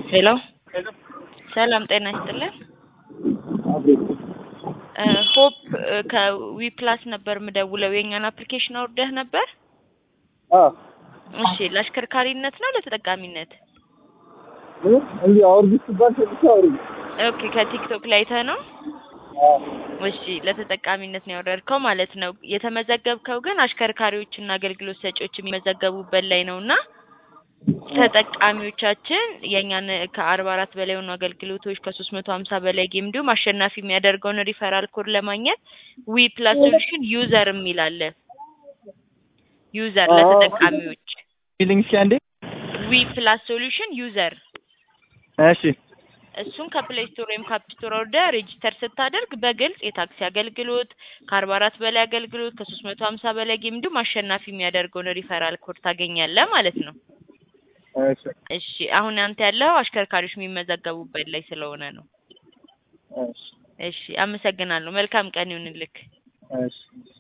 ሄሎ ሰላም ጤና ይስጥልን። ሆፕ ከዊፕላስ ነበር የምደውለው። የእኛን አፕሊኬሽን አውርደህ ነበር? እሺ ለአሽከርካሪነት ነው ለተጠቃሚነት? እንዲህ አውርድ ሲባል ሰጥቼ አውርድ። ኦኬ ከቲክቶክ ላይ አይተህ ነው? እሺ ለተጠቃሚነት ነው ያወረድከው ማለት ነው። የተመዘገብከው ግን አሽከርካሪዎችና አገልግሎት ሰጪዎች የሚመዘገቡበት ላይ ነው እና ተጠቃሚዎቻችን የእኛን ከአርባ አራት በላይ የሆኑ አገልግሎቶች ከሶስት መቶ ሀምሳ በላይ ጌም እንዲሁም አሸናፊ የሚያደርገውን ሪፈራል ኮድ ለማግኘት ዊ ፕላስ ሶሉሽን ዩዘር የሚል አለ። ዩዘር ለተጠቃሚዎች ፊሊንግ እስኪ አንዴ። ዊ ፕላስ ሶሉሽን ዩዘር እሺ እሱን ከፕሌይ ስቶር ወይም ከአፕ ስቶር ወርደህ ሬጂስተር ስታደርግ በግልጽ የታክሲ አገልግሎት ከአርባ አራት በላይ አገልግሎት ከሶስት መቶ ሀምሳ በላይ ጌም እንዲሁም አሸናፊ የሚያደርገውን ሪፈራል ኮድ ታገኛለህ ማለት ነው። እሺ እሺ አሁን አንተ ያለው አሽከርካሪዎች የሚመዘገቡበት ላይ ስለሆነ ነው። እሺ እሺ አመሰግናለሁ። መልካም ቀን ይሁንልክ። እሺ